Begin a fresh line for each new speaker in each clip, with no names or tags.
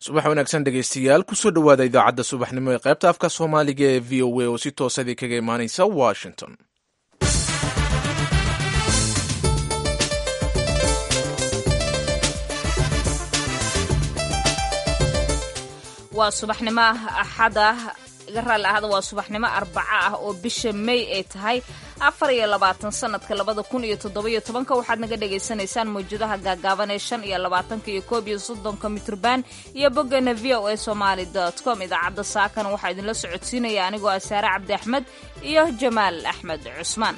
subax wanaagsan dhegeystayaal kusoo dhowaada idaacadda subaxnimo ee qaybta afka soomaaliga ee v o a oo si toosadii kaga imaaneysa washington
waa subaxnimo axada iga raalli ahada waa subaxnimo arbaco ah oo bisha may ay tahay afar iyo labaatan sanadka labada kun iyo toddobiyo tobanka waxaad naga dhagaysanaysaan mawjadaha gaagaaban ee shan iyo labaatanka iyo koob iyo soddonka mitrban iyo boggana v o a somaali dot com idaacadda saakana waxaa idinla socodsiinaya anigoo ah saare cabdi axmed iyo jamaal axmed cusmaan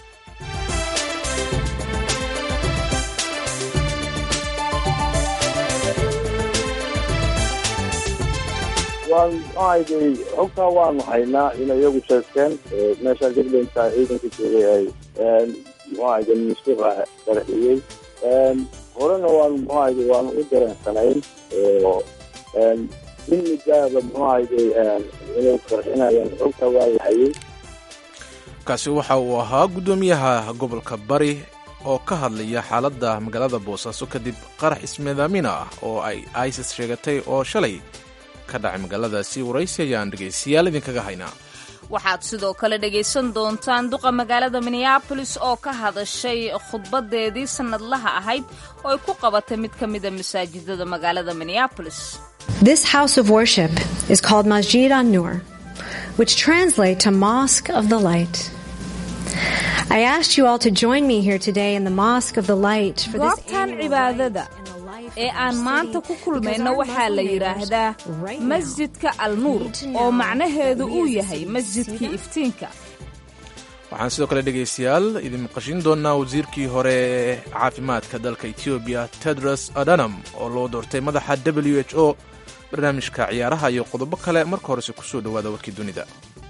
waan maxaahayday xogtaa waanu haynaa inay iyagu sheegteen meeshaan jubbaland ciidanka joogay ay muxuahayda masuuqa qarxiyey horena waanu muxuahayda waanu u dareensanayn oo in midaaba muxuahayday inay qarxinayaan xogtaa waa la hayay
kaasi waxa uu ahaa guddoomiyaha gobolka bari oo ka hadlaya xaaladda magaalada boosaaso kadib qarax ismidaamina ah oo ay isis sheegatay oo shalay ka dhacay magaaladaasi waraysi ayaan dhegaystayaal idinkaga haynaa
waxaad sidoo kale dhegaysan doontaan duqa magaalada minneabolis oo ka hadashay khudbadeedii sannadlaha ahayd oo ay ku qabatay mid ka mida masaajidada magaalada minneabolis
This house of worship is called Masjid an-Nur, which translates to Mosque of the Light. I asked you all to join me here today in the Mosque of the Light for this
goobtan cibaadada ee aan maanta ku kulmayno waxaa la yidhaahdaa masjidka al nuur oo macnaheedu uu yahay masjidkii iftiinka
waxaan sidoo kale dhegaystayaal idin maqashin doonaa wasiirkii hore ee caafimaadka dalka etoobiya tedros adanam oo loo doortay madaxa w h o barnaamijka ciyaaraha iyo qodobo kale marka horese kusoo dhowaada warkii dunida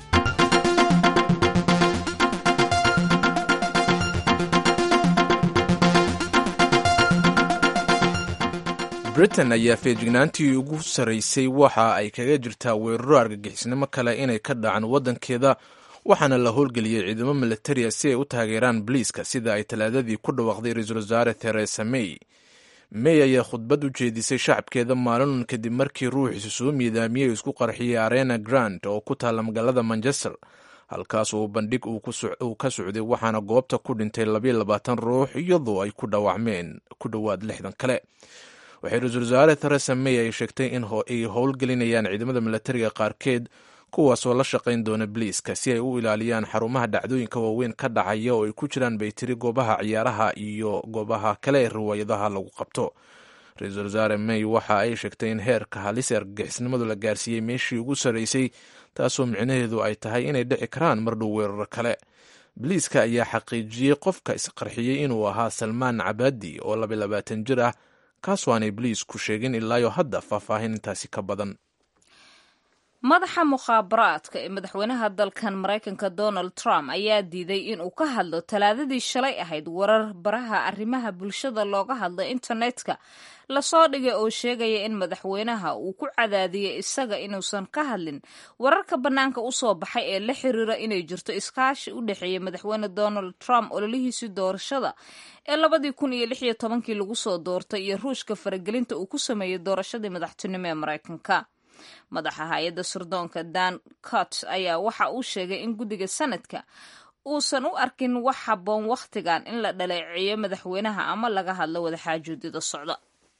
britain ayaa feejignaantii ugu sarraysay waxa ay kaga jirtaa weeraro argagixisnimo kale inay ka dhacaan waddankeeda waxaana la howlgeliyey ciidamo militariya si ay u taageeraan boliiska sida ay talaadadii ku dhawaaqday ra-iisul wasaare theresa may may ayaa khudbad u jeedisay shacabkeeda maalinun kadib markii ruuxiisu soo miidaamiyey isku qarxiyey arena grand oo ku taalla magaalada manchester halkaas uu bandhig uu ka socday waxaana goobta ku dhintay labayo labaatan ruux iyadoo ay ku dhaawacmeen ku dhowaad lixdan kale waxay ra-iisul wasaare theresa may ay sheegtay in ay howlgelinayaan ciidamada milatariga qaarkeed kuwaasoo la shaqayn doona boliiska si ay u ilaaliyaan xarumaha dhacdooyinka waaweyn ka dhacaya oo ay ku jiraan bay tiri goobaha ciyaaraha iyo goobaha kale ee riwaayadaha lagu qabto ra-iisul wasaare may waxa ay sheegtay in heerka halis ee argagixisnimadu la gaarsiiyey meeshii ugu sarraysay taasoo micnaheedu ay tahay inay dhici karaan mardhow weeraro kale boliiska ayaa xaqiijiyey qofka isqarxiyey inuu ahaa salmaan cabaadi oo laba labaatan jir ah kaasoo aanay boliisku sheegin ilaayo hadda faahfaahin intaasi ka badan
madaxa mukhaabaraadka ee madaxweynaha dalkan maraykanka donald trump ayaa diiday inuu ka hadlo talaadadii shalay ahayd warar baraha arrimaha bulshada looga hadlo internetka lasoo dhigay oo sheegaya in madaxweynaha uu ku cadaadiyey isaga inuusan ka hadlin wararka bannaanka u soo baxay ee la xiriira inay jirto iskaashi u dhexeeya madaxweyne donald trump ololihiisii doorashada ee labadii kun iyo lix iyo tobankii lagu soo doortay iyo ruushka faragelinta uu ku sameeyey doorashadii madaxtinimo ee maraykanka madaxa hay-adda sirdoonka dan cot ayaa waxa uu sheegay in guddiga sanadka uusan u arkin wax habboon wakhtigan in la dhaleeceeyo madaxweynaha ama laga hadlo wadaxaajoodida socda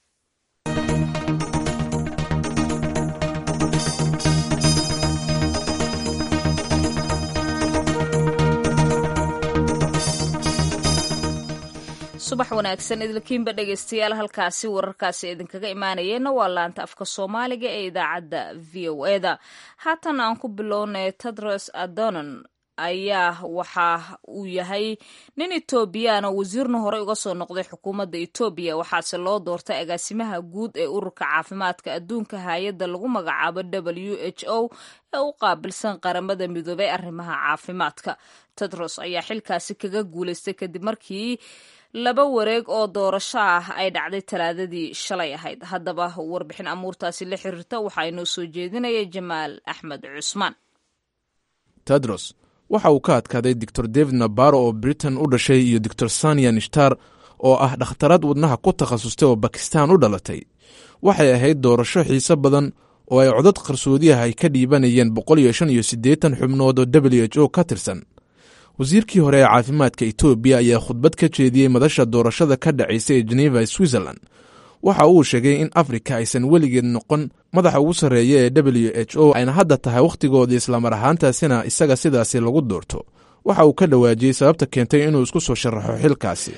subax wanaagsan idilkiinba dhegaystayaal halkaasi wararkaasi idinkaga imaanayeenna waa laanta afka soomaaliga ee idaacadda v o eda haatan aan ku bilownay tedros adonon ayaa waxa uu yahay nin etoobiyaana wasiirna horey uga soo noqday xukuumadda etoobiya waxaase loo doortay agaasimaha guud ee ururka caafimaadka adduunka hay-adda lagu magacaabo w h o ee u qaabilsan qaramada midoobay arrimaha caafimaadka tedros ayaa xilkaasi kaga guulaystay kadib markii laba wareeg oo doorasho ah ay dhacday talaadadii shalay ahayd haddaba warbixin amuurtaasi la xiriirta waxaa inoo soo jeedinaya jamaal axmed cusmaan
tedros waxa uu ka adkaaday doctor david nabaro oo britain u dhashay iyo doctor sania nishtar oo ah dhakhtarad wadnaha ku takhasustay oo bakistan u dhalatay waxay ahayd doorasho xiise badan oo ay codad qarsoodiah ay ka dhiibanayeen boqol iyo shan iyo siddeetan xubnood oo w h o ka tirsan wasiirkii hore ee caafimaadka etoobiya ayaa khudbad ka jeediyey madasha doorashada ka dhacaysa ee geneva switzerland waxa uu sheegay in afrika aysan weligeed noqon madaxa ugu sarreeya ee w h o ayna hadda tahay wakhtigoodii islamar ahaantaasina isaga sidaasi lagu doorto waxa uu ka dhawaajiyey sababta keentay inuu isku soo sharaxo xilkaasi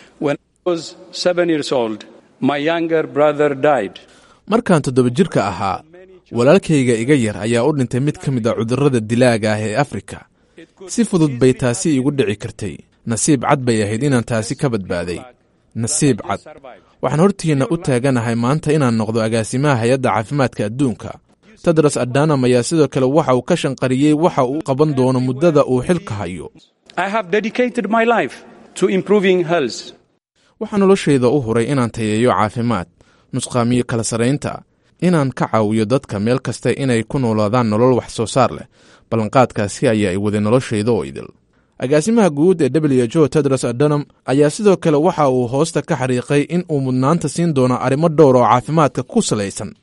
markaan toddoba jirka ahaa walaalkayga iga yar ayaa u dhintay mid ka mid a cudurrada dilaaga ah ee afrika si fudud bay taasi iigu dhici kartay nasiib cad bay ahayd inaan taasi ka badbaaday nasiib cad waxaan hortiinna u taaganahay maanta inaan noqdo agaasimaha hay-adda caafimaadka adduunka tedros adanam ayaa sidoo kale waxa uu ka shanqariyey waxa uu qaban doono muddada uu xilka hayo waxaa noloshayda u huray inaan tayeeyo caafimaad nusqaamiyo kala sarraynta inaan ka caawiyo dadka meel kasta inay ku noolaadaan nolol wax soo saar leh ballanqaadkaasi ayaa i waday noloshayda oo idil agaasimaha guud ee w h o tedros adanam ayaa sidoo kale waxa uu hoosta ka xariiqay in uu mudnaanta siin doono arrimo dhowr oo caafimaadka ku salaysan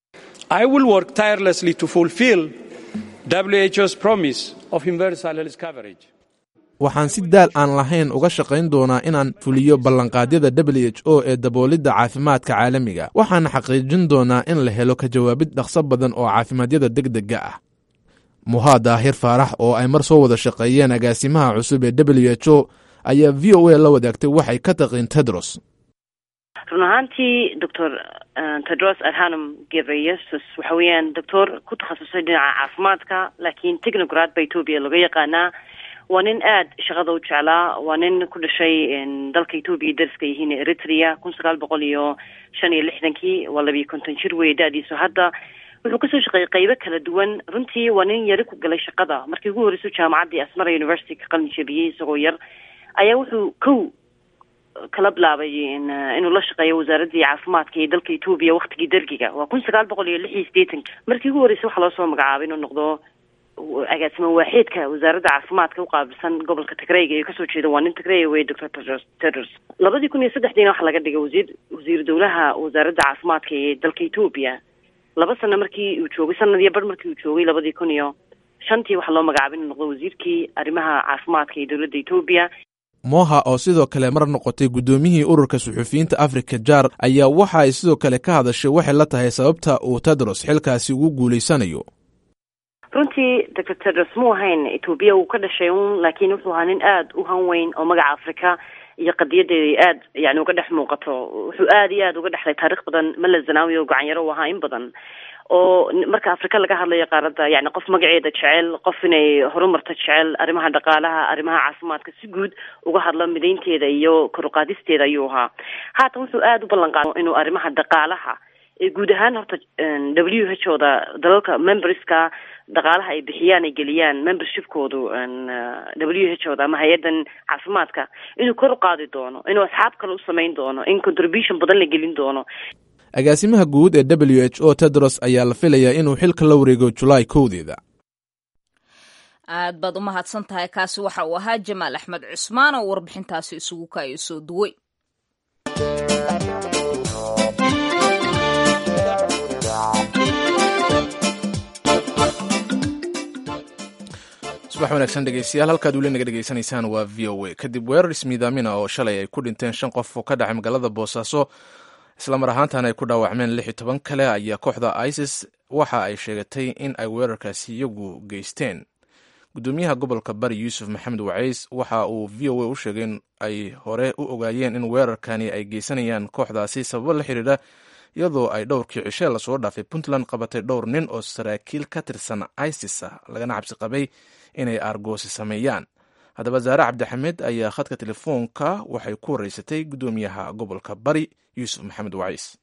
waxaan si daal aan lahayn uga shaqayn doonaa inaan fuliyo ballanqaadyada w h o ee daboolidda caafimaadka caalamiga waxaana xaqiijin doonaa in la helo ka jawaabid dhaqso badan oo caafimadyada degdega ah muhaa daahir faarax oo ay mar soo wada shaqeeyeen agaasimaha cusub ee w h o ayaa v o a la wadaagtay waxay ka taqiin tedros
run ahaantii doctor tedros adhanom gebreyesus waxa weeyaan doctor ku takhasusay dhinaca caafimaadka laakiin technograd ba ethoobia laga yaqaanaa waa nin aada shaqada u jeclaa waa nin ku dhashay dalka ethoobia dariska yihiin eritrea kun sagaal boqol iyo shan iyo lixdankii waa labiyo konton jir weeye da-diisu hadda wuxuu kasoo shaqeeyey qeybo kala duwan runtii waa nin yari ku galay shaqada markii ugu horreysay jaamacaddii asmara university ka qalin jabiyey isagoo yar ayaa wuxuu kow kala bilaabay inuu la shaqeeyo wasaaraddii caafimaadka ee dalka ethoobia waktigii dergiga waa kun sagaal boqol iyo lix iyo sideetanki markii ugu horreysay waxaa loo soo magacaabay inuu noqdo agaasimo waaxeedka wasaaradda caafimaadka uqaabilsan gobolka tigreyga ee kasoo jeeda waa nin tigreya wey doctor tedros tedros labadii kun iyo saddexdiina waxaa laga dhigay wasiir wasiir dowlaha wasaaradda caafimaadka ee dalka ethoobia laba sano markii uu joogay sanad iyo bar markii uu joogay labadii kun iyo shantii waxaa loo magacaabay inuu noqdo wasiirkii arrimaha caafimaadka ee dowladda ethoobia
moha oo sidoo kale mar noqotay guddoomiyihii ururka suxufiyiinta afrika jaar ayaa waxa ay sidoo kale ka hadashay waxay la tahay sababta uu tedros xilkaasi ugu guulaysanayo
runtii doctor tedros muu ahayn etoobiya uu ka dhashay un laakiin wuxuu ahaa nin aada u han weyn oo magaca afrika iyo qadiyadeeda aada yani uga dhex muuqato wuxuu aada iyo aada uga dhexlay taarikh badan mala zanaawi oo gacanyaro u ahaa in badan oo marka afrika laga hadlayo qaaradda yani qof magaceeda jecel qof inay horumarta jecel arrimaha dhaqaalaha arrimaha caafimaadka si guud uga hadlo midaynteeda iyo koruqaadisteeda ayuu ahaa haatan wuxuu aada u ballan qaado inuu arrimaha dhaqaalaha ee guud ahaan horta w h o da dalalka memberska dhaqaalaha ay bixiyaan ay geliyaan membershipkoodu w h o da ama hay-addan caafimaadka inuu kor u qaadi doono inuu asxaab kale u samayn doono in contribution badan la gelin doono
agaasimaha guud ee w h o tedros ayaa la filayaa inuu xilka la wareego julaay kowdeeda
aad baad u mahadsan tahay kaasi waxa uu ahaa jamaal axmed cusmaan oo warbixintaasi isugu kaayo soo duway
subax wanaagsan dhegeystayaal halkaad weli naga dhegeysanaysaan waa v o a kadib weerar ismiidaamina oo shalay ay ku dhinteen shan qof oo ka dhacay magaalada boosaaso islamar ahaantana ay ku dhaawacmeen lix iyo toban kale ayaa kooxda isis waxa ay sheegatay in ay weerarkaasi iyagu geysteen gudoomiyaha gobolka bari yuusuf maxamed wacays waxa uu v o a u sheegay in ay hore u ogaayeen in weerarkani ay geysanayaan kooxdaasi sababo la xiriira iyadoo ay dhowrkii cishe lasoo dhaafay puntland qabatay dhowr nin oo saraakiil ka tirsan isis ah lagana cabsi qabay inay aargoosi sameeyaan haddaba zaare cabdixamed ayaa khadka telefoonka waxay ku wareysatay gudoomiyaha gobolka bari yuusuf maxamed wacays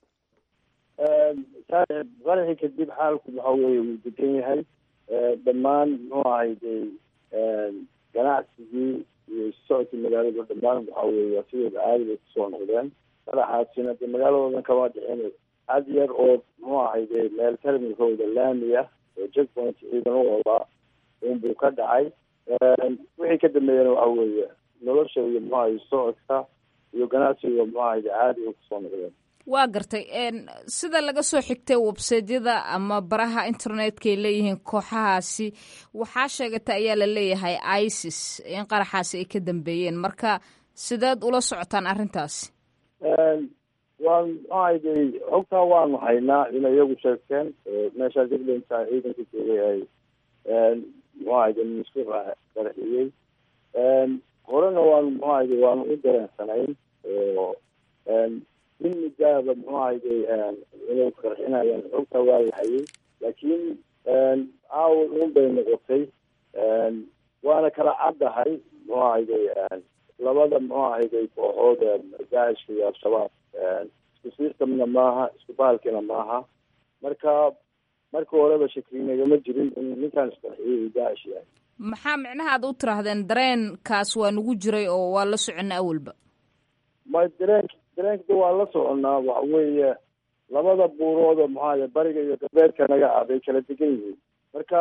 qaraxii kadib xaalku waxa weeye wuu degan yahay dhammaan muxuu ahay de ganacsigii iyo socodkii magaalada dhammaan waxa weeye sidooda caadi bay kusoo noqdeen qaraxaasina de magaaladoodan kama dhixin had yar oo muxuu ahay de meel terminalkooda laami ah oo checkpoint ciidan u odaa unbuu ka dhacay wixii ka dambeeyana waxa weeye nolosha iyo muxuu ahay socodka iyo ganacsiga muxuu ahay caadi ay kusoo noqdeen
waa gartay sida laga soo xigtay websaydyada ama baraha internetka ay leeyihiin kooxahaasi waxaa sheegata ayaa la leeyahay isis in qaraxaasi ay ka dambeeyeen marka sideed ula socotaan arrintaasi
waan maxaayday xogtaa waanu haynaa inay iyagu sheegteen meeshaa jubbaland ciidanka joogay ay muxuahayda masuuqa qaraxiyey horena waanu muxuahayday waanu u dareensanayn oo in muddaaba muxuahayday inay qarxinayaan xogtaa waa la hayay laakiin caawa un bay noqotay waana kala caddahay muxuahayday labada muxuahayday kooxood daacishka iyo al-shabaab isku systemna maaha isku bahalkina maaha marka marka horeba shakrinagama jirin in ninkaan isqarxiyay daacish yahay
maxaa micnaha aad u tiraahdeen dareenkaas waa nagu jiray oo waa la socona awalba
ma dareenk dareenkda waa la soconaa waxa weeye labada buurooda maxaaya bariga iyo galbeedka naga ah bay kala degan yihiin marka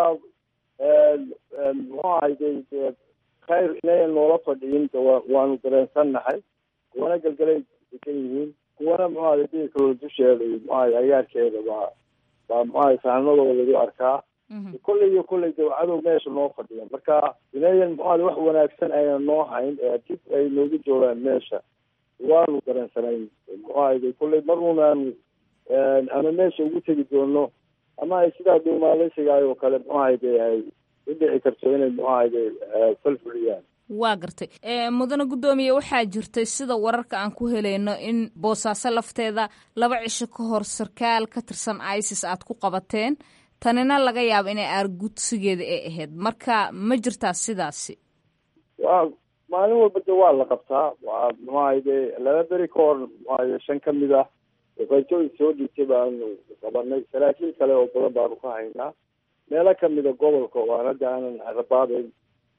muxuu ahayday dee khayr inayan noola fadhiyin waanu dareensannahay kuwana galgalay degan yihiin kuwana muxuaha diirkooda dusheeda iyo muxuaha agaarkeeda baa baa muxuaha sahanadooda lagu arkaa kolley iyo kolley de cadow meesha noo fadhiya marka inayan muxuaha wax wanaagsan ayna noo hayn ee dib ay noogu joogaan meesha waanu dareensanayn muxuahayda kolley mar unaanu ama meesha ugu tegi doono ama ay sidaa dhuumaaleysigaay oo kale muxuahayde ay u dhici karto inay muxuahayde falfuliyaan
waa gartay mudane guddoomiye waxaa jirtay sida wararka aan ku helayno in boosaaso lafteeda laba cisho ka hor sarkaal ka tirsan isis aad ku qabateen tanina laga yaabo inay aargudsigeeda ay ahayd marka ma jirtaa sidaasi
wa maalin walba de waa la qabtaa waa muxuahayde laba beri ka hor muxuahaye shan ka mid ah qaytooyin soo dhiigtay baanu qabanay saraakiil kale oo badan baanu ka haynaa meelo kamida gobolka oo aan hadda aanan rabaabeyn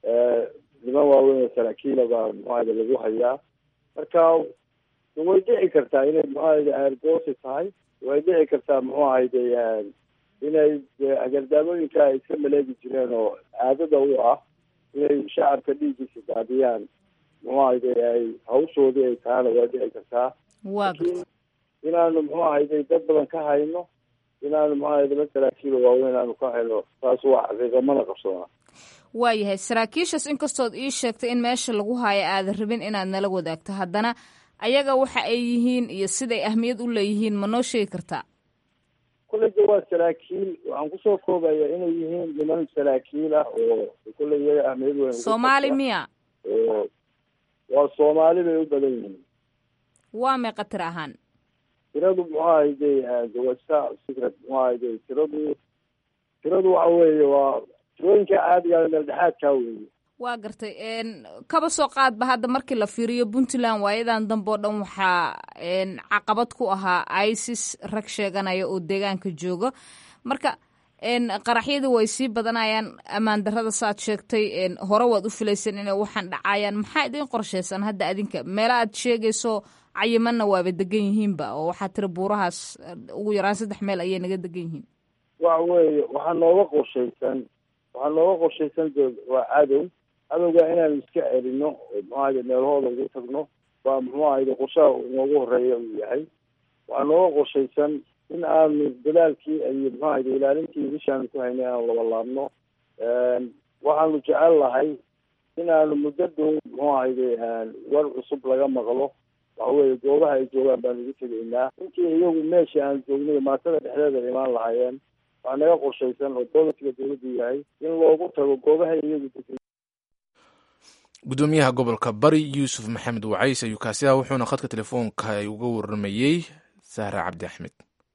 niman waaweyn oo saraakiila baa muxuahayda lagu hayaa marka way dhici kartaa inay muxuahayda aargoosi tahay way dhici kartaa muxuu ahayde inay agardaamooyinka ay iska maleegi jireen oo caadada u ah inay shacabka dhiiggiisa daadiyaan muxuu ahayde ay hawshoodii ay tahana way dhici kartaa
waa
inaanu muxuu ahayde dad badan ka hayno inaanu muxuu ahayde la saraakiilo waaweyn aanu ka hayno taas waa xaqiiqa mana qabsoona
waayahay saraakiishaas inkastood ii sheegtay in meesha lagu haayo aadan rabin inaad nala wadaagto haddana ayaga waxa ay yihiin iyo siday ahmiyad u leeyihiin ma noo sheegi kartaa
kolley de waa saraakiil waxaan kusoo koobaya inay yihiin niman saraakiil ah oo kolley iyaga ahmiyad weyn
soomaali miya
oo waa soomaali bay u badan yihiin
waa meeqa tir ahaan
tiradu muxuu ahayde wasa secret muxuu ahayde tiradu tiradu waxa weeye waa tirooyinka caadiga meel dhexaadkaa weeye
waa gartay kaba soo qaadba hadda markii la fiiriyo puntland waayadan dambe oo dhan waxaa caqabad ku ahaa isis rag sheeganaya oo deegaanka jooga marka qaraxyadii way sii badanayaan ammaan darrada saaad sheegtay hore waad u filaysan inay waxaan dhacayaan maxaa idin qorshaysan hadda adinka meela aad sheegayso cayimanna waaba degan yihiinba oo waxaa tiri buurahaas ugu yaraan saddex meel ayay naga degan yihiin
waxa weeye waxaa nooga qorshaysan waxaa nooga qorshaysan de waa cadow cadowga inaanu iska celino oo muxuahayde meelahooda ugu tagno baa muxuu ahayde qorshaha noogu horeeya uu yahay waxaa nooga qorshaysan in aanu dadaalkii iyo muxuu ahayde ilaalintii bishaanu ku haynay aanu labalaabno waxaanu jecel lahay in aanu muddo dhow muxuu ahayde war cusub laga maqlo waxa weeye goobaha ay joogaan baanu ugu tegaynaa intii iyagu meeshii aan joognay maatada dhexdeeda imaan lahaayeen waxaa naga qorshaysan oo dowladkiga dowladdu yahay in loogu tago goobaha iyagu
gudoomiyaha gobolka bari yuusuf maxamed wacays ayuu kaasi ah wuxuuna khadka telefoonka ay uga waramayey sahra cabdi axmed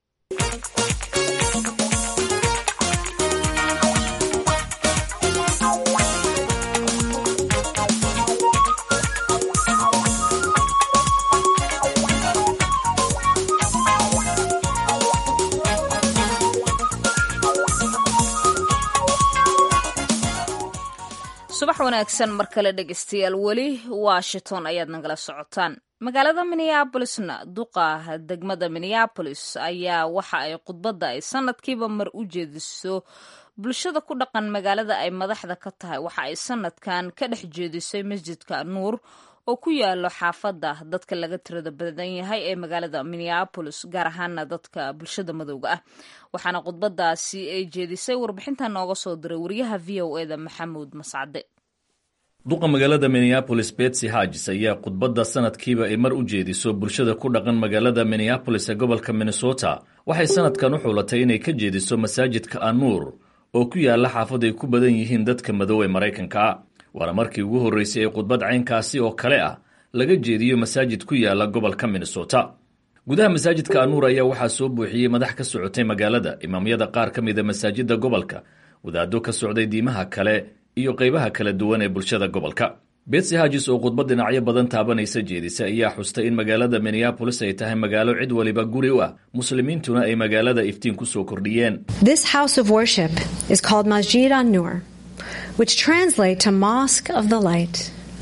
subax wanaagsan mar kale dhegeystayaal weli washington ayaad nagala socotaan magaalada minneabolisna duqa degmada minneabolis ayaa waxa ay khudbadda ay sanadkiiba mar u jeediso bulshada ku dhaqan magaalada ay madaxda ka tahay waxa ay sanadkan ka dhex jeedisay masjidka nuur oo ku yaalo xaafadda dadka laga tirada badan yahay ee magaalada minneapolis gaar ahaana dadka bulshada madowga ah waxaana khudbadaasi ay jeedisay warbixinta nooga soo diray wariyaha v o e da maxamuud mascade
duqa magaalada minneabolis betsy hagis ayaa khudbadda sanadkiiba ay mar u jeediso bulshada ku dhaqan magaalada minneabolis ee gobolka minnesota waxay sanadkan u xulatay inay ka jeediso masaajidka anuur oo ku yaalla xaafad ay ku badan yihiin dadka madow ee maraykanka waana markii ugu horreysay ee khudbad caynkaasi oo kale ah laga jeediyo masaajid ku yaalla gobolka minnesota gudaha masaajidka anuur ayaa waxaa soo buuxiyey madax ka socotay magaalada imaamyada qaar ka mida masaajidda gobolka wadaaddo ka socday diimaha kale iyo qaybaha kala duwan ee bulshada gobolka betsy hagis oo khudbad dhinacyo badan taabanaysa jeedisa ayaa xustay in magaalada minneabolis ay tahay magaalo cid waliba guri u ah muslimiintuna ay magaalada iftiin ku soo kordhiyeen
This house of worship is called Masjid an Nur, which translate to Mosque of the Light.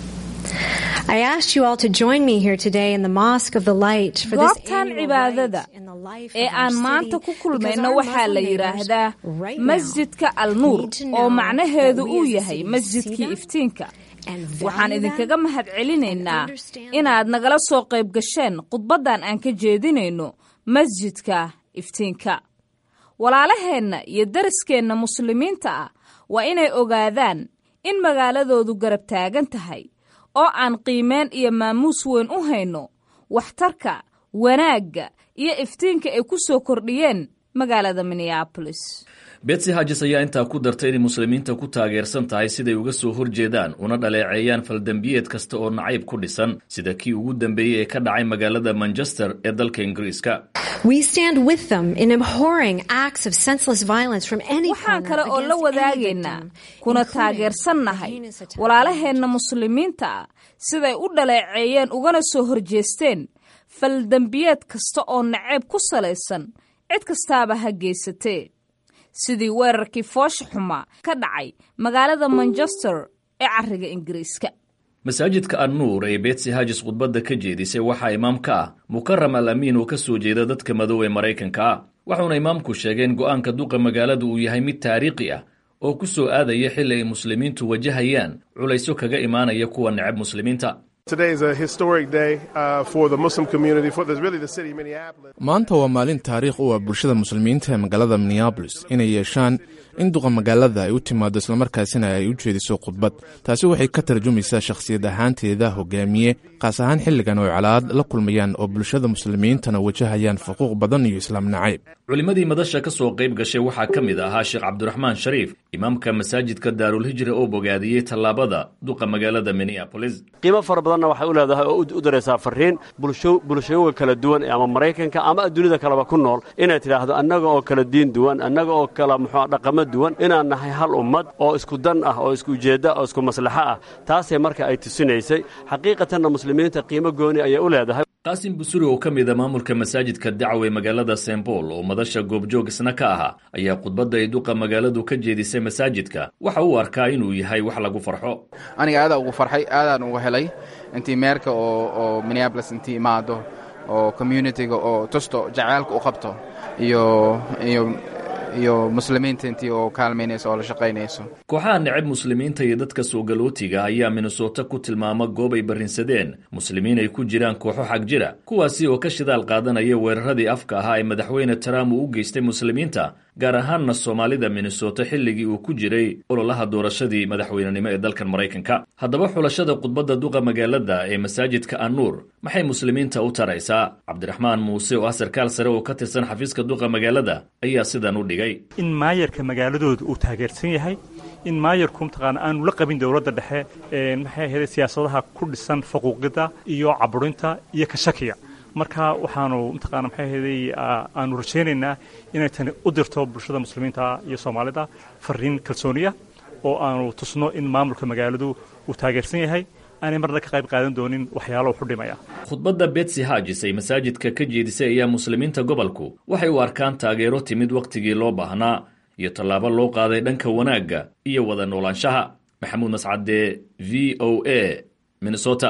I asked you all to join me here today in the Mosque of the Light for this
goobtan
annual
cibaadada
rite in the life
ee
of our
aan maanta
city,
ku
because
kulmayno
our
waxaa la
Muslim neighbors
yidhaahdaa
right now
masjidka al nuur
need to
oo
know
macnaheedu
that we
uu
as a
yahay
city see
masjidkii
them
iftiinka
and
waxaan
value
idinkaga
them
mahad celinaynaa
and understand
inaad nagala soo qayb gasheen khudbaddan aan ka jeedinayno masjidka iftiinka walaalaheenna iyo dariskeenna muslimiinta ah waa inay ogaadaan in magaaladoodu garab taagan tahay oo aan qiimeen iyo maamuus weyn u hayno waxtarka wanaagga iyo iftiinka ay ku soo kordhiyeen magaalada minneabolis
betsy hagis ayaa intaa ku dartay inay muslimiinta ku taageersan tahay siday uga soo horjeedaan una dhaleeceeyaan faldembiyeed kasta oo nacayb ku dhisan sida kii ugu dambeeyey ee ka dhacay magaalada manchester ee dalka ingiriiska
We stand with them in abhorring acts of senseless violence from any
waxaan
corner
kale oo la
against any
wadaagaynaa
victim,
kuna
including
taageersannahay
the heinous attack
walaalaheenna muslimiinta ah siday u dhaleeceeyeen ugana soo horjeesteen faldembiyeed kasta oo naceeb ku salaysan cid kastaaba ha geysatee sidii weerarkii foosha xumaa ka dhacay magaalada manchester ee cariga ingiriiska
masaajidka annuur ee betsy hagis khudbadda ka jeedisay waxaa imaam ka ah mukaram al amiin oo ka soo jeeda dadka madow ee maraykanka ah waxauna imaamku sheegay in go'aanka duqa magaaladu uu yahay mid taariikhi ah oo ku soo aadaya xilli ay muslimiintu wajahayaan culayso kaga imaanaya kuwa necab muslimiinta
Today is a historic day uh, for the Muslim community, for the, really the city of Minneapolis.
maanta waa maalin taariikh u ah bulshada muslimiinta ee magaalada minneabolis inay yeeshaan in duqa magaalada ay u timaado islamarkaasina ay u jeediso khudbad taasi waxay ka tarjumaysaa shakhsiyad ahaanteeda hogaamiye kaas ahaan xilligan oo ay calaad la kulmayaan oo bulshada muslimiintana wajahayaan xuquuq badan iyo islaam nacayb
culimmadii madasha ka soo qayb gashay waxaa ka mid ahaa sheekh cabdiraxmaan shariif imaamka masaajidka daarulhijra oo bogaadiyey tallaabada duqa magaalada minneabolis
qiimo fara badanna waxay u leedahay oo u daraysaa farriin bulsho bulshooyinka kala duwan ama maraykanka ama adduunyada kaleba ku nool inay tidhaahdo annaga oo kala diin duwan annaga oo kala muxuu dhaqamo duwan inaan nahay hal ummad oo isku dan ah oo isku ujeedda oo isku maslaxo ah taasay marka ay tusinaysay xaqiiqatanna muslimiinta qiimo gooni ayay u leedahay
qaasim busuri oo ka mid a maamulka masaajidka dacwe magaalada st bool oo madasha goobjoog isna ka ahaa ayaa khudbadda ay duqa magaaladu ka jeedisay masaajidka waxa uu arkaa inuu yahay wax lagu farxo
aniga aadaa ugu farxay aadaan ugu helay intii meerka oo oo minneapolis intii imaado oo communitiga oo tusto jaceylka u qabto iyo iyo iyo muslimiinta intii oo kaalmaynayso oo la shaqaynayso
kooxaha necab muslimiinta iyo dadka soo galootiga ayaa minnesota ku tilmaama goob ay barrinsadeen muslimiin ay ku jiraan kooxo xag jira kuwaasi oo ka shidaal qaadanaya weeraradii afka ahaa ee madaxweyne trump uu u geystay muslimiinta gaar ahaanna soomaalida minnesota xilligii uu ku jiray ololaha doorashadii madaxweynenimo ee dalkan maraykanka haddaba xulashada khudbadda duqa magaalada ee masaajidka annuur maxay muslimiinta u taraysaa cabdiraxmaan muuse oo ah sarkaal sare oo ka tirsan xafiiska duqa magaalada ayaa sidan u dhigay
in maayarka magaaladooda uu taageersan yahay in maayarku mataqaana aanu la qabin dowladda dhexe maxay ahayd siyaasadaha ku dhisan faquuqida iyo caburinta iyo ka shakiga marka waxaanu mataqaana maxay ahaydey aanu rajaynaynaa inay tani u dirto bulshada muslimiinta iyo soomaalida fariin kalsooniya oo aanu tusno in maamulka magaaladu uu taageersan yahay aanay marna ka qayb qaadan doonin waxyaalo wuxu dhimaya
khudbadda betsy hagis ay masaajidka ka jeedisay ayaa muslimiinta gobolku waxay u arkaan taageero timid wakhtigii loo baahnaa iyo tallaabo loo qaaday dhanka wanaagga iyo wada noolaanshaha maxamuud mascade v o a minnesota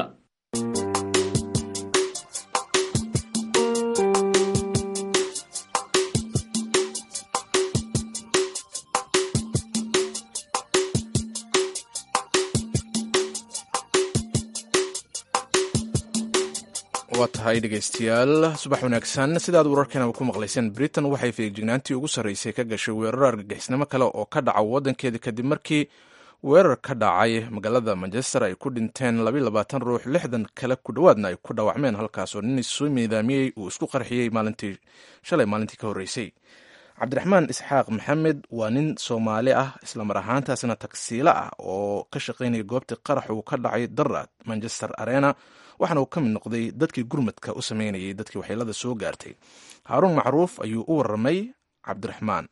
waa tahay dhegaystayaal subax wanaagsan sidaad wararkeenaba ku maqlayseen britain waxay feegjignaantii ugu sarraysay ka gashay weerar argagixisnimo kale oo ka dhaca waddankeeda kadib markii weerar ka dhacay magaalada manchester ay ku dhinteen labayabaatan ruux lixdan kale ku dhowaadna ay ku dhaawacmeen halkaasoo nin isu miidaamiyey uu isku qarxiyey maalintii shalay maalintii ka horreysay cabdiraxmaan isxaaq maxamed waa nin soomaali ah islamar ahaantaasna tagsiilo ah oo ka shaqaynaya goobtii qarax uu ka dhacay daraad manchester arena waxaana uu ka mid noqday dadkii gurmadka u sameynayay dadkii waxyeelada soo gaartay haaruun macruuf ayuu u warramay cabdiraxmaan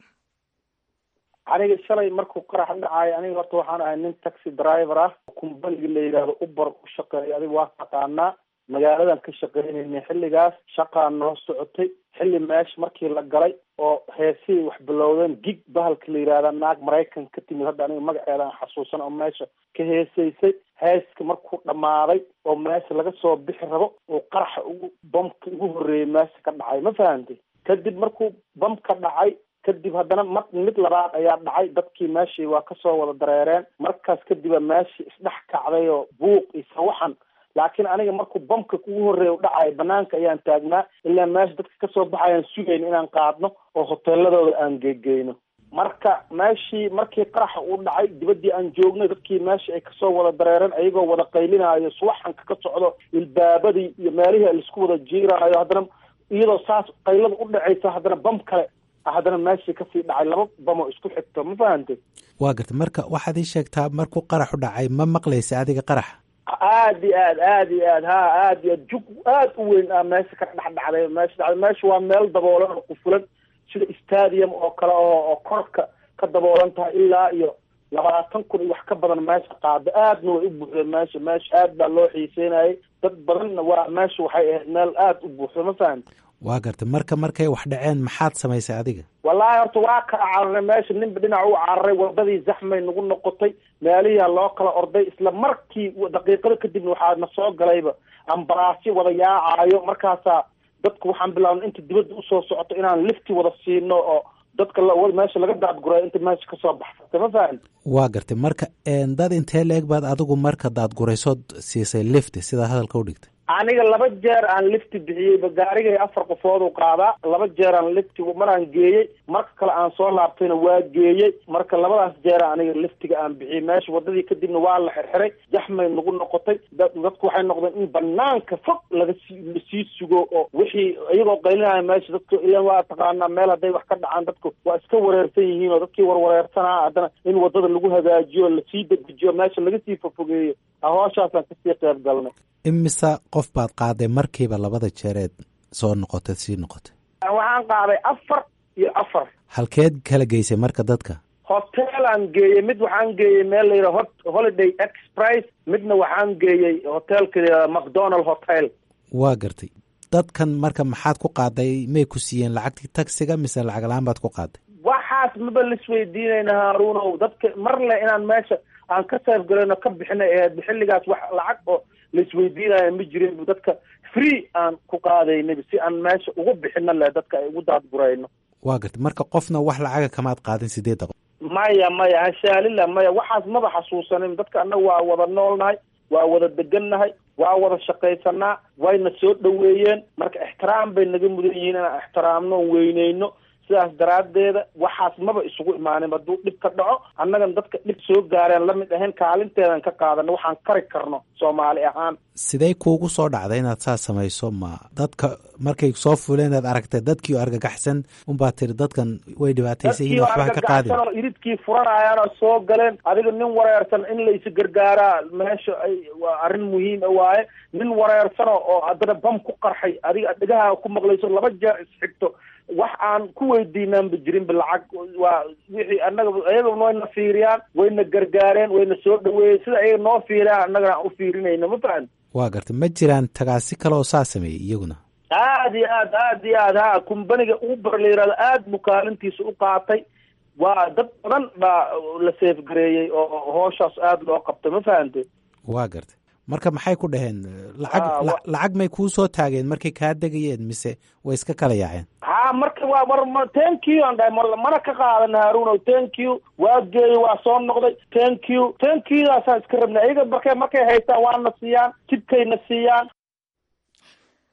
aniga shalay markuu qarax dhacaayo aniga horta waxaan ahay nin taxi driver ah kumbaniga la yidhaahdo uber u shaqeeya adiga waa taqaanaa magaaladan ka shaqeynayna xilligaas shaqaa noo socotay xilli meesha markii la galay oo heesihii wax bilowdeen gig bahalka la yidhahda naag maraykan ka timid hadda aniga magaceedan xasuusan oo meesha ka heesaysay heeska markuu dhammaaday oo meesha laga soo bixi rabo oo qaraxa ugu bamka ugu horreeyay meesha ka dhacay ma fahantay kadib markuu bam ka dhacay kadib haddana ma mid labaad ayaa dhacay dadkii meeshii waa kasoo wada dareereen markaas kadiba meeshii isdhex kacday oo buuq iyo sawaxan laakiin aniga markuu bamka kugu horreeya u dhacayo banaanka ayaan taagnaa ilaa meesha dadka kasoo baxayaan sugayn inaan qaadno oo hoteeladooda aan geegeyno marka meeshii markii qaraxa uu dhacay dibaddii aan joognay dadkii meeshii ay kasoo wada dareereen ayagoo wada qaylinaayo suwaxanka ka socdo ilbaabadii iyo meelihii laisku wada jiiraayo haddana iyadoo saas qaylada u dhacaysa haddana bam kale haddana meeshii kasii dhacay laba bamo isku xigto ma fahantay
waa garta marka waxaad ii sheegtaa markuu qaraxu dhacay ma maqlaysa adiga qaraxa
aad iyo aad aad iyo aad ha aad iyo aad jug aad u weyn ah meesha ka dhex dhacday meesha dhacday meesha waa meel daboolan oo qufulan sida stadium oo kale oo oo korka ka daboolan tahay ilaa iyo labaatan kun iyo wax ka badan meesha qaada aadna way u buuxdeen meesha meesha aad baa loo xiiseynayay dad badanna waa meesha waxay ahayd meel aad u buuxda ma fahamti
waa garta marka markay wax dhaceen maxaad samaysay adiga
wallaahi horta waa kala cararay meesha ninba dhinac u cararay wadadii zaxmay nagu noqotay meelihiia loo kala orday isla markii daqiiqado kadibna waxaa na soo galayba ambalaasyo wada yaacaayo markaasaa dadku waxaan bilaabnay inta dibadda usoo socoto inaan lifti wada siino oo dadka meesha laga daadguray inta meesha kasoo baxsatay ma fahamti
waa gartay marka dad intee la-eg baad adigu marka daadguraysood siisay lifti sidaa hadalka u dhigtay
aniga laba jeer aan lifti bixiyeyba gaarigay afar qofood u qaadaa laba jeer aan lifti maraan geeyey marka kale aan soo laabtayna waa geeyey marka labadaas jeer aniga liftiga aan bixiyey meesha wadadii kadibna waa la xirxiray jaxmay nagu noqotay dadku waxay noqdeen in banaanka fog laga sii lasii sugo oo wixii iyagoo qaylinaya meesha dadku ilan waa taqaanaa meel hadday wax ka dhacaan dadku waa iska wareersan yihiin oo dadkii warwareersanaa haddana in wadada lagu hagaajiyo lasii dedejiyo meesha laga sii fofogeeyo ahooshaasaan kasii qayb galnay
imisa qof baad qaaday markiiba labada jeereed soo noqotay sii noqotay
waxaan qaaday afar iyo afar
halkeed kala geysay marka dadka
hoteelaan geeyey mid waxaan geeyey meel la yidhaha holiday express midna waxaan geeyey hoteelka macdonald hotel
waa gartay dadkan marka maxaad ku qaaday may ku siiyeen lacagtii taxiga mise lacag la-aan baad ku qaaday
waxaas maba laisweydiinayna haaruunow dadka mar le inaan meesha aan ka sayf galayno ka bixinay aheyd xilligaas wax lacag oo laisweydiinayo ma jirin dadka free aan ku qaadaynay si aan meesha ugu bixino le dadka ay ugu daadgurayno
waa gartay marka qofna wax lacaga kamaad qaadin sideedda qof
maya maya hashaalila maya waxaas maba xasuusanin dadka annaga waa wada noolnahay waa wada degannahay waa wada shaqaysanaa wayna soo dhoweeyeen marka ixtiraam bay naga mudan yihiin inaan ixtiraamno on weyneyno sidaas daraaddeeda waxaas maba isugu imaanin hadduu dhib ka dhaco annagan dadka dhib soo gaareen lamid ahayn kaalinteedan ka qaadano waxaan kari karno soomaali ahaan
sidee kuugu soo dhacday inaad saas samayso ma dadka markay soo fuleen aad aragtay dadkii argagaxsan unbaad tiri dadkan way dhibaataysan yihiin waxba ka qaadin
oo iridkii furanayaan oo soo galeen adiga nin wareersan in la isi gargaaraa meesha ay waa arrin muhiima waaye nin wareersano oo haddana bam ku qarxay adiga dhegaha ku maqlayso laba jeer isxigto wax aan ku weydiinaanba jirinba lacag waa wixii annaga ayagana wayna fiiriyaan wayna gargaareen wayna soo dhaweeyeen sida ayaga noo fiiriyaan annagana aan u fiirinayno ma fahan
waa gartay ma jiraan tagaasi kale oo saa sameeyey iyaguna
aad iyo aad aad iyo aad ha kumbaniga uber la yihahdo aad buu kaalintiisa u qaatay waa dad badan baa la seefgareeyey oo hooshaas aada loo qabtay ma fahante
waa gartay marka maxay ku dhaheen lacag lacag may kuu soo taageen markay kaa degayeen mise way iska kala yaaceen
ha marka waa war thank you aan dhahay mana ka qaadan haaruunow thank you waa geeyey waa soo noqday thank you thank you daasaan iska rabnay iyaga markay markay haystaan waana siiyaan jibkayna siiyaan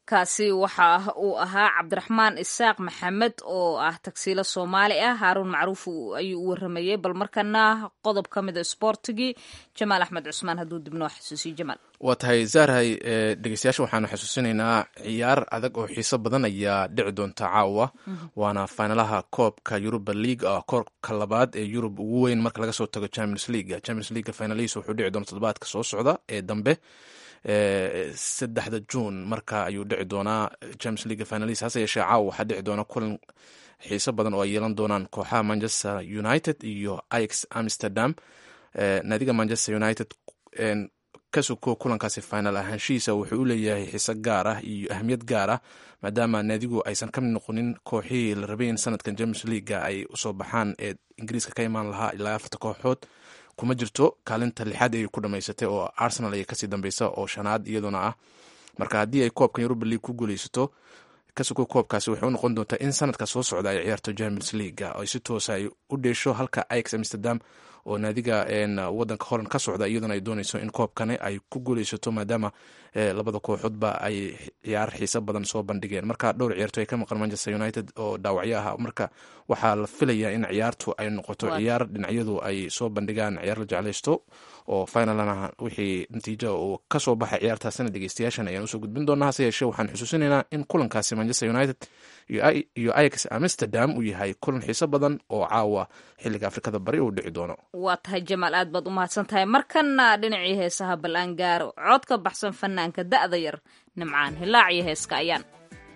kaasi waxa uu ahaa cabdiraxmaan isaaq maxamed oo ah tagsiilo soomaali ah haaruun macruuf ayuu u waramayey bal markana qodob ka mida sboortigii jamaal axmed cusmaan hadduu dib noo xasuusiyo jamaal
waa tahay zaarhay dhegeystayaasha waxaanu xasuusinaynaa ciyaar adag oo xiiso badan ayaa dhici doonta caawa waana fainalaha koobka yuruba league oo koobka labaad ee yurub ugu weyn marka laga soo tago champions league champions league finalihiisa wuxuu dhici doona toddobaadka soo socda ee dambe saddexda juun marka ayuu dhici doonaa champions league finalis hase yeeshee caawa waxaa dhici doona kulan xiiso badan oo ay yeelan doonaan kooxaha manchester united iyo ix amsterdam naadiga manchester united kasuko kulankaasi final ahaanshihiisa wuxuu u leeyahay xiise gaar ah iyo ahmiyad gaar ah maadaama naadigu aysan ka mid noqonin kooxihii la rabay in sanadkan champions leaguega ay usoo baxaan ee ingiriiska ka imaan lahaa ilaa afarta kooxood kuma jirto kaalinta lixaad ayay ku dhamaysatay oo arsenal ayay kasii dambeysa oo shanaad iyaduna ah marka haddii ay koobkan yuruba league ku guuleysato kasuko koobkaasi waxay u noqon doontaa in sanadka soo socda ay ciyaarto champions leaguega oo si toosa ay u dheesho halka ix amsterdam oo naadiga wadanka holland ka socda iyaduna ay dooneyso in koobkani ay ku guuleysato maadaama labada kooxoodba ay ciyaar xiise badan soo bandhigeen marka dhowr ciyaarto ay ka maqan manchester united oo dhaawacyo ah marka waxaa la filayaa in ciyaartu ay noqoto ciyaar dhinacyadu ay soo bandhigaan ciyaar la jeclaysto oo finalana wixii natiijo uu kasoo baxay ciyaartaasina dhegeystayaashan ayaan usoo gudbin doonaa hase yeeshee waxaan xusuusinaynaa in kulankaasi manchester united iyo ix amsterdam uu yahay kulan xiiso badan oo caawa xilliga afrikada bari uu dhici doono
waa tahay jamaal aad baad u mahadsan tahay markana dhinacii heesaha bal aan gaaro cod ka baxsan fanaanka da'da yar nimcaan hilaac iyo heeska ayaan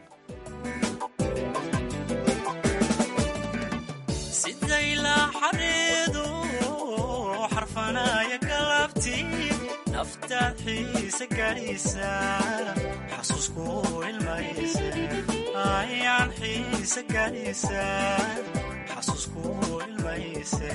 naftaad xiise gaadhiisa xasuusku ilmayse ayaan xiise gaadhiisa xasuusku ilmayse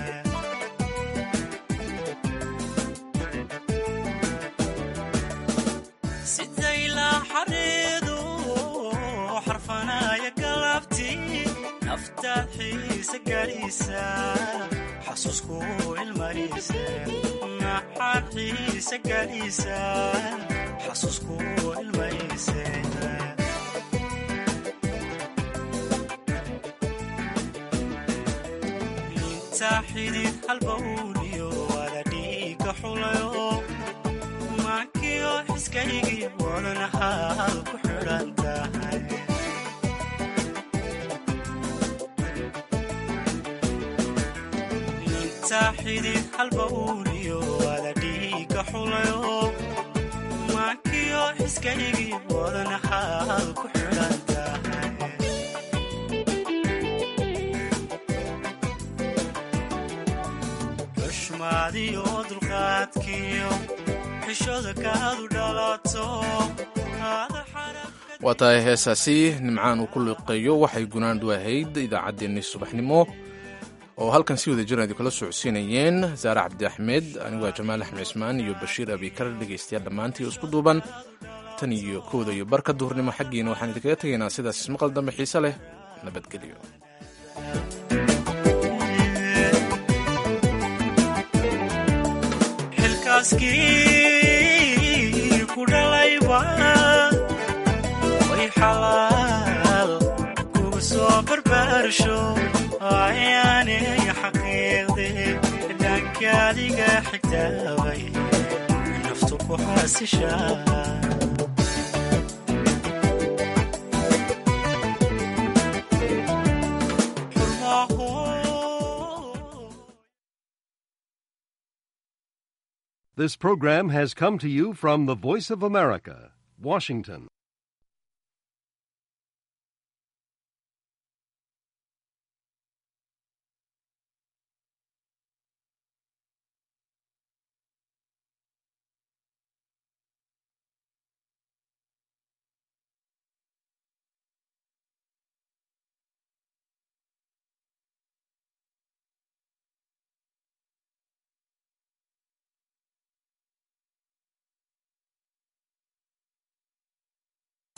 sidaylaa xareedu xarfanaya galabti naftaad xiise gaadhiisa xasuusku ilmayse maxaad xiise gaadhiisa xasuusku ilmayse inta xidid halbawliyo wada dhiiga xulayo maankiyo xiskaygii wadanahaad ku xidhan tahay xidid halbawliyo wada dhiiga xulayo maankiyo xiskaygii wadanahaad ku xidhan tahay xushmaadiyo dulqaadkiyo xishooda kaadu dhalato
waa tahay heesaasi nimcaan uu ku liqeeyo waxay gunaandu ahayd idaacaddeenni subaxnimo oo halkan si wada jiran idinkula socodsiinayeen saare cabdi axmed aniguaa jamaal axmed cismaan iyo bashiir abikar dhegaystayaal dhammaantii isku duuban tan iyo kowda iyo barka duhurnimo xaggiina waxaan idinkaga tegaynaa sidaas ismaqal dambe xiise leh nabadgelyo
xilkaaskii ku dhalayba way xalaal kuga soo barbaarsho ayaanay xaqiiqde dhaankaadiga xigtaabay naftu ku xaasishaa
This program has come to you from the Voice of America, Washington.